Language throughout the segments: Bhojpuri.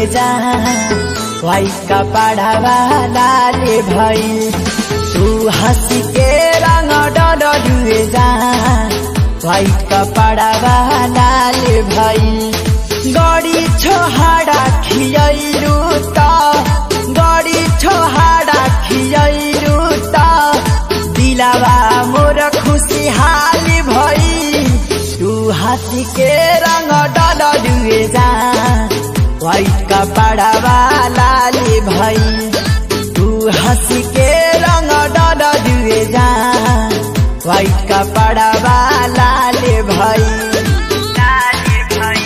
जा वाइट कपड़ावा लाले भइल तू हंसी के रंग डलुए जा वाइट कपड़ावा लाले भइल गड़ी छोहाड़ा खियैरू त गड़ी छोहाड़ा खियैरू त दिलावा मोर खुशी हाली भई तू हाथी के रंग डलुए जा वाइट कपड़ावा लाले भई तू हंसी के रंग डलुए जा वाइट कपड़ावा लाले भई लाले भई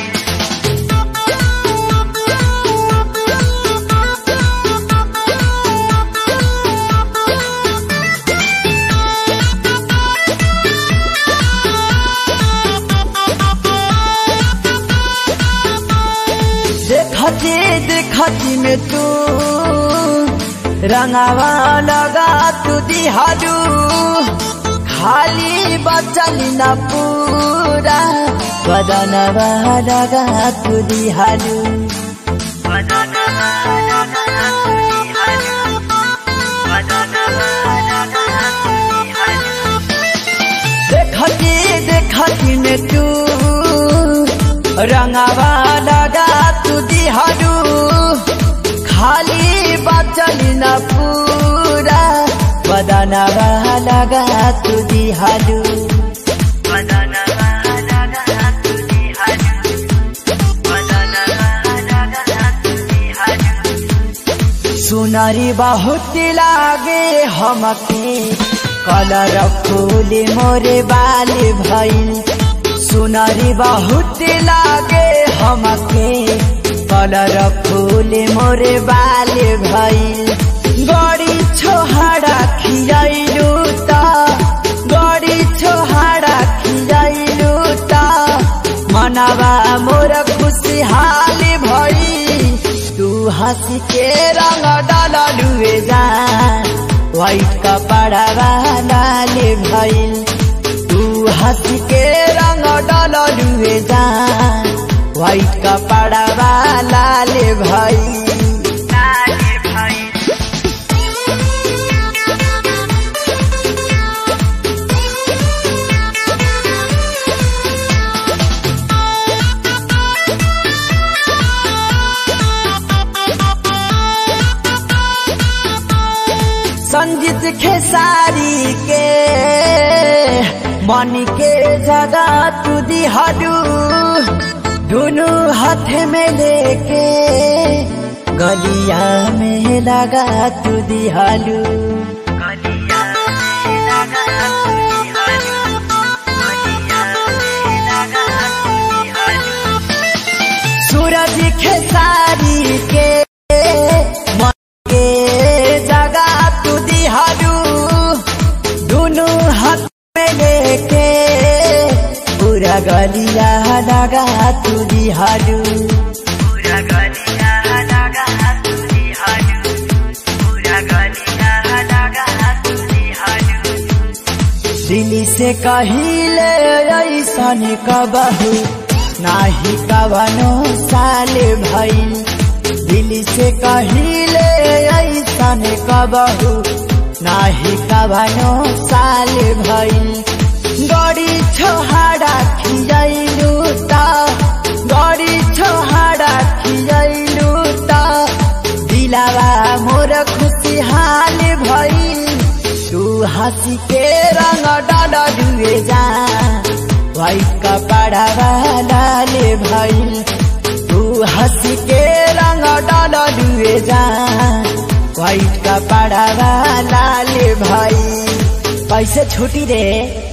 देखती देखती में तू रंगावा लगा तू दिहालू खाली बचली न पूरा बदनवा लगा तू दिहालू देखती देखती में तू रंगावा लगा तू दिहालू खाली बचली न पूरा बदनवा लगा तू दिहालू सुनरी बहुत लागे हमके कलर फूले मोरे बाले भइल सुनरी बहुत लागे हमके कलर फूले मोरे बाले भइल गड़ी छोहाड़ा खियाइलू त गड़ी छोहाड़ा खियाइलू त मनवा मोर खुशी हाली भई तू हंसी के रंग डलुए जा वाइट कपड़ावा लाले भइल तू हंसी के रंग डलुए जा वाइट कपड़ावा लाले भइल लाले भइल संजीत खेसारी के मन के जगह तू दिहालू दोनों हाथ में लेके गलिया में लगा तू दिहालू सूरज खेसारी के मन के जगह तू दिहालू दोनों हाथ में लेके पूरा गलिया लगा तू दिहालू पूरा गलिया लगा तू दिहालू पूरा गलिया लगा तू दिहालू दिल्ली से कहिले ऐसन कबहू नाही कवनो साल भइल दिल्ली से कहिले ऐसन कबहू नाही कवनो साल भइल गड़ी छोहाड़ा खिजैलू त गड़ी छोहाड़ा खिजैलू त दिलावा मोर खुशी हाल भइल तू हंसी के रंग डलुए जा वाइट कपड़ावा लाले भइल तू हंसी के रंग डलुए जा वाइट कपड़ावा लाले भइल कैसे छुटी रे